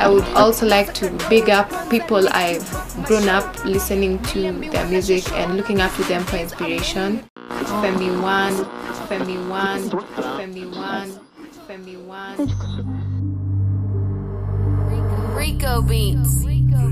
I would also like to big up people I've grown up listening to their music and looking up to them for inspiration. Femi One, Femi One, Femi One, Femi One. Rico Beats.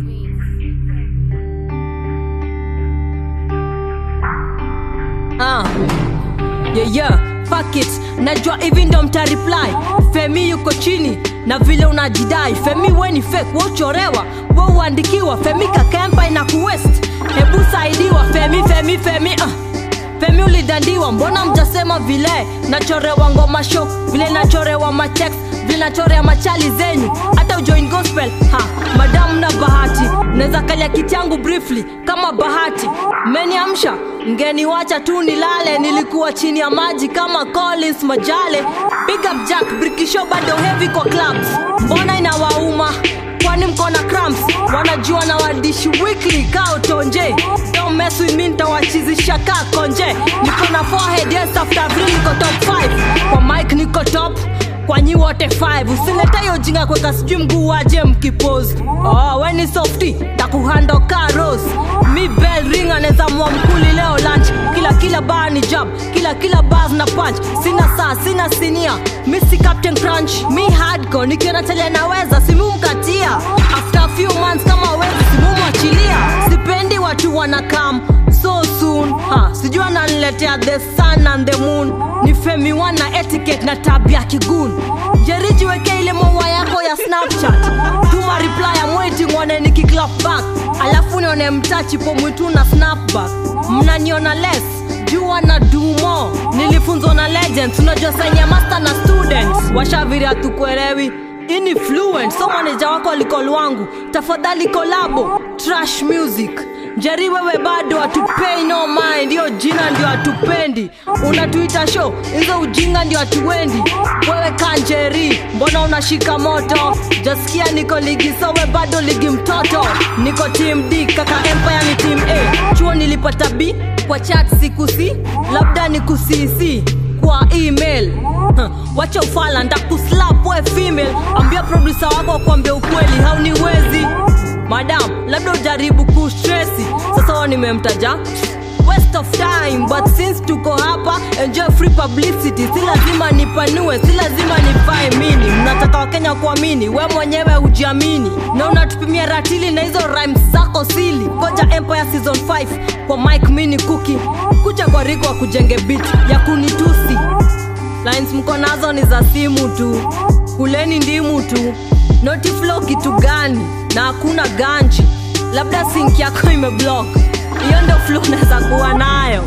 Ah. Yeah, yeah. Fuck it. Najua hivi ndo mta reply. Femi yuko chini na vile unajidai. Femi we ni fake, we uchorewa, we uandikiwa. Femi kakempa ina kuwest. Hebu saidiwa. Femi, Femi, Femi. Ah. Femi ulidandiwa, mbona mjasema vile nachorewa ngoma show, vile nachorewa matex, vile nachorea machali zenyu, hata ujoin gospel. Ha, madamu na bahati, naweza kalia kiti yangu briefly kama bahati. Mmeniamsha, mgeniwacha tu nilale, nilikuwa chini ya maji kama Collins Majale. Big up Jack, Brikisho bado heavy kwa clubs, mbona inawauma kwani mko na cramps wanajua na wadishi weekly kao tonje don't mess with me nitawachizisha ka konje niko na forehead yes after three niko top 5 kwa mic niko top kwa nyi wote 5 usileta hiyo jinga kweka sijui mguu waje mkipose oh, we ni softy takuhando ka rose mi bell ring anaweza mwa mkuli leo lunch kila kila bar ni jab kila kila bars na punch sina saa sina sinia mi si captain crunch mi hardcore nikiona tele naweza simumkatia after a few months kama wezi simumwachilia sipendi watu wanakam so soon ha, sijui ananiletea the sun and the moon ni femi wana etiquette na tabia kigun jeriji weke ile maua yako ya snapchat tuma reply I'm waiting one nikiklap back alafu nione mtachi po mwitu na snapback mnaniona less jua na dumo nilifunzwa na legends unajua sainya master na students washaviri hatukuelewi ini fluent so maneja wako alikol wangu tafadhali kolabo trash music jeri wewe bado hatupei no mind hiyo jina ndio hatupendi unatuita show hizo ujinga ndio hatuendi wewe kanjeri mbona unashika moto jasikia niko ligi so we bado ligi mtoto niko team d kaka empire ni team a chuo nilipata b kwa chat sikusi labda ni kusisi kwa email Huh, wacha ufala ndakuslap we female ambia produsa wako kwambia ukweli hauniwezi madam labda ujaribu kustresi sasa wa nimemtaja waste of time but since tuko hapa enjoy free publicity si lazima nipanue si lazima nivae mini mnataka wakenya kuamini we mwenyewe ujiamini na unatupimia ratili na hizo rhymes zako sili koja empire season 5 kwa mike mini kuki kucha kwa riko wa kujenge bit ya kunitusi lines mko nazo ni za simu tu kuleni ndimu tu notiflo kitu gani na hakuna ganji labda sink yako imeblock hiyo ndo flu unaweza kuwa nayo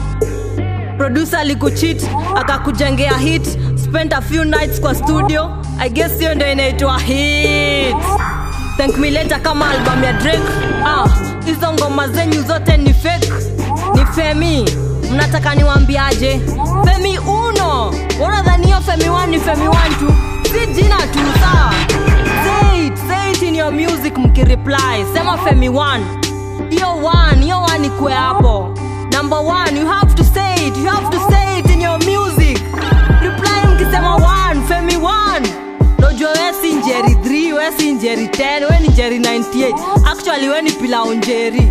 produsa alikuchit akakujengea hit spend a few nights kwa studio i guess hiyo ndo inaitwa hit thank me later kama album ya drake ah hizo ngoma zenyu zote ni fake ni femi mnataka niwambiaje femi uno wanadhani hiyo femi one ni femi one tu si jina tu sawa say it, say it in your music mkireply sema femi one hiyo one hiyo one ikwe hapo number one you have to say it you have to say it in your music reply mkisema one femi one nojua we si njeri 3 we si njeri 10 we ni njeri 98 actually we ni pilao njeri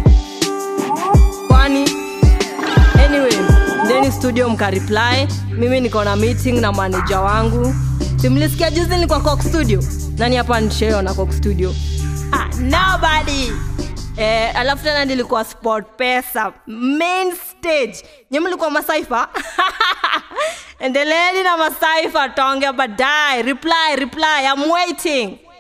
kwani anyway ndeni studio mkareply mimi niko na meeting na maneja wangu simlisikia juzi ni kwa cock studio nani hapa nisheo na cock studio ah, nobody Eh, alafu tena nilikuwa sport pesa main stage nye mlikuwa masaifa endeleeni na masaifa tonge baadaye reply reply I'm waiting